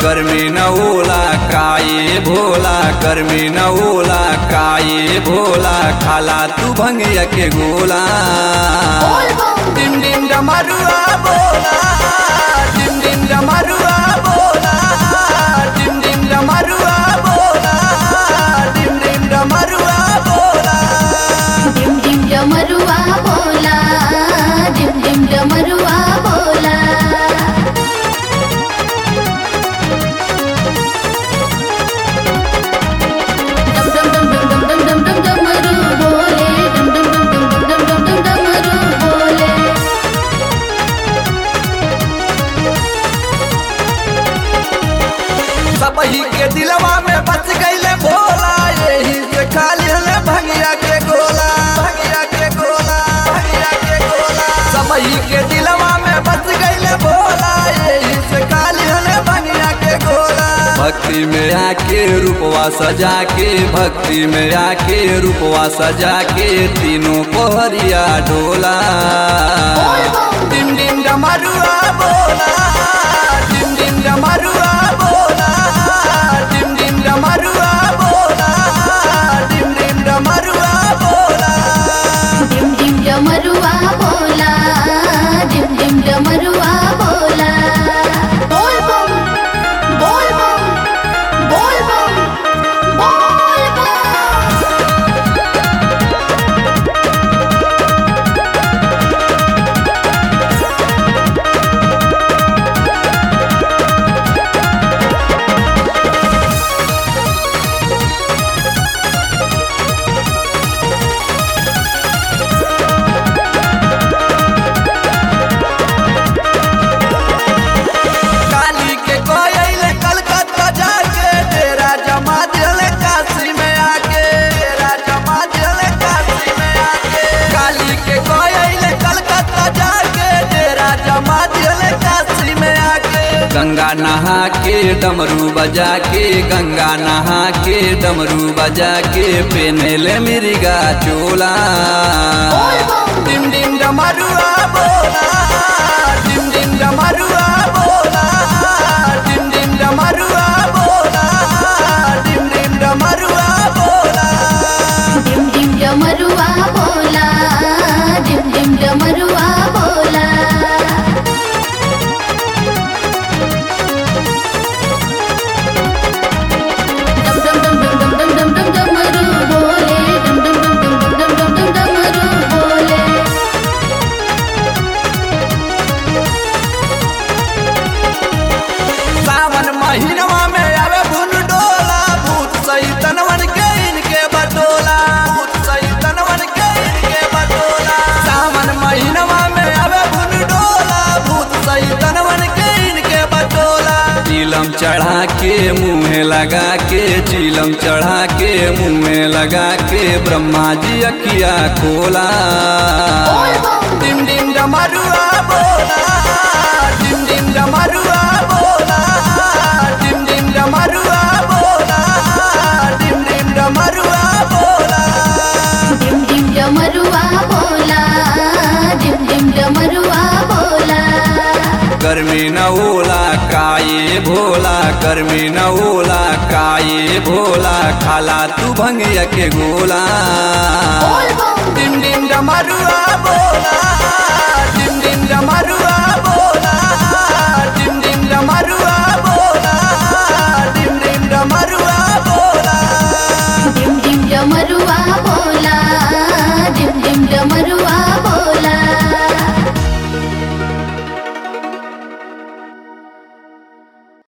गर्मी न ओला काये भोला गर्मी न ओला काये भोला खाला तू भंगिया के गोला डिम डिम डमरुआ बोला डिम डिम डमरुआ बोला डिम डिम डमरुआ बोला डिम डिम डमरुआ बोला डिम डिम डमरुआ बोला डिम डिम डमरुआ बोला डम डम डम डम डम डम डम डम डमरू बोले डम डम डम डम डम डम डम डम डमरू बोले सबही के दिलवा में बच गईले भोला यही से खाली हले भंगिया के गोला भंगिया के गोला भंगिया के गोला सबही के दिलवा में बच गईले भोला यही से खाली हले भंगिया के गोला भक्ति में आके रूपवा सजा के भक्ति में आके रूपवा सजा के तीनों पहरिया डोला डिम डिम डमरुआ बोला डिम डिम डमरुआ बोला डिम डिम डमरुआ बोला डिम डिम डमरुआ बोला डिम डिम डमरुआ बोला डिम डिम डमरुआ बोला बोल बम बोल बम बोल बम बोल बम काली के कोयले कलकत्ता जाके तेरा जमा दिले काशी में आके तेरा जमा दिले काशी में आके काली के कोयले कलकत्ता जाके तेरा जमा दिले काशी में आके गंगा नहा के डमरू बजा के गंगा नहा के डमरू बजा के पेनेले मिर्गा चोला डिम डिम डमरुआ बोला डिम डिम डमरुआ बोला डिम डिम डमरुआ बोला डिम डिम डमरुआ बोला डिम डिम डमरुआ बोला डिम डिम डमरुआ बोला डम डम डम डम डम डम डम डम डमरू बोले डम डम डम डम डम डम डम डम डमरू बोले सावन महीनवा में आवे भुन डोला भूत सैतनवन के इनके बटोला भूत सैतनवन के इनके बटोला सावन महीनवा में आवे भुन डोला भूत सैतनवन के इनके बटोला चीलम चढ़ा के मुँह लगा के चीलम चढ़ा के मुँह लगा के ब्रह्मा जी अखिया खोला डिम डिम डमरुआ बोला डिम डिम डमरुआ बोला डिम डिम डमरुआ बोला डिम डिम डमरुआ बोला डिम डिम डमरुआ बोला डिम डिम डमरुआ बोला गर्मी न ओला काये भोला गर्मी न ओला काये भोला खाला तू भंगिया के गोला